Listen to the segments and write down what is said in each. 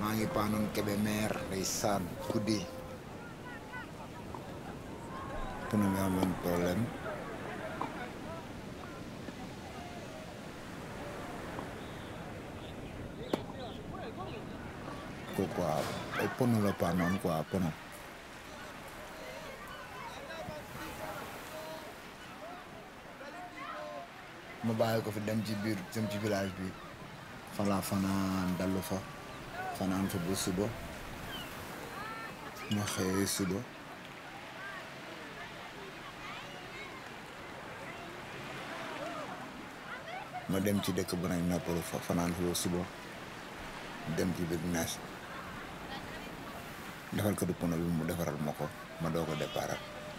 maa ngi paanoon Kébémer day saan guddi pneu bi amoon problème ko quoi ay pneu la paanoon quoi pneu ma bàyyi ko fi dem ci biir dem ci village bi falaa fanaan dallu fa fanaan fa ba suba ma xëyee suba ma dem ci dëkk bu nañ noppalu fa fanaan fa ba suba dem ci biir nees defal ko du pono bi mu defaral ma ko ma doo ko déparal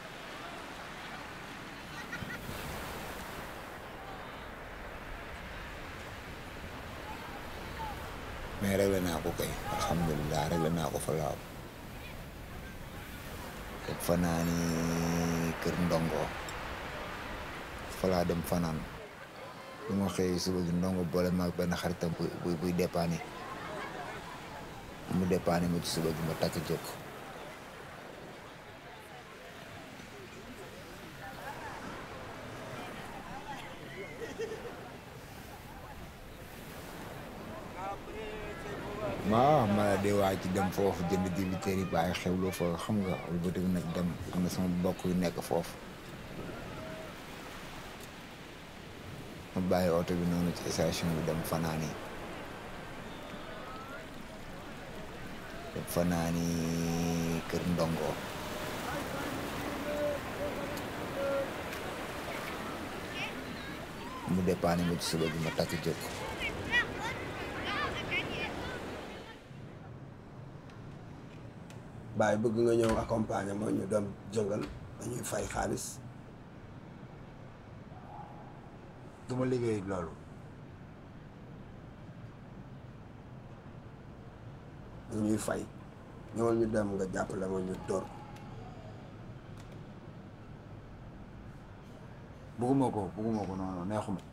mais réglé naa ko kay alhamdulilah réglé naa ko fa laaw teg fanaani kër ndongo fa laa dem fanaan bu ma xëy suba gi ndongo boole maag benn xaritam bu buy buy dépanné mu dépanné ma ci suba gi ma takk jóg waaw ma la dee waa ci dem foofu jënd dibiteer yi bàyyi xewlu fa xam nga wëlbati bi nag dem am na sama mbokk yu nekk foofu ma bàyyi oto bi noonu ci station bi dem fanaani dem fanaani kër ndongo mu dépanné ma ci suba bi ma takk jóg baay bëgg nga ñëw accompagner moo ñu dem jëngal dañuy fay xaalis du ma liggéey loolu dañuy fay ñëwal ñu dem nga jàppale ma ñu dóor bugguma ko bugguma ko noonu neexuma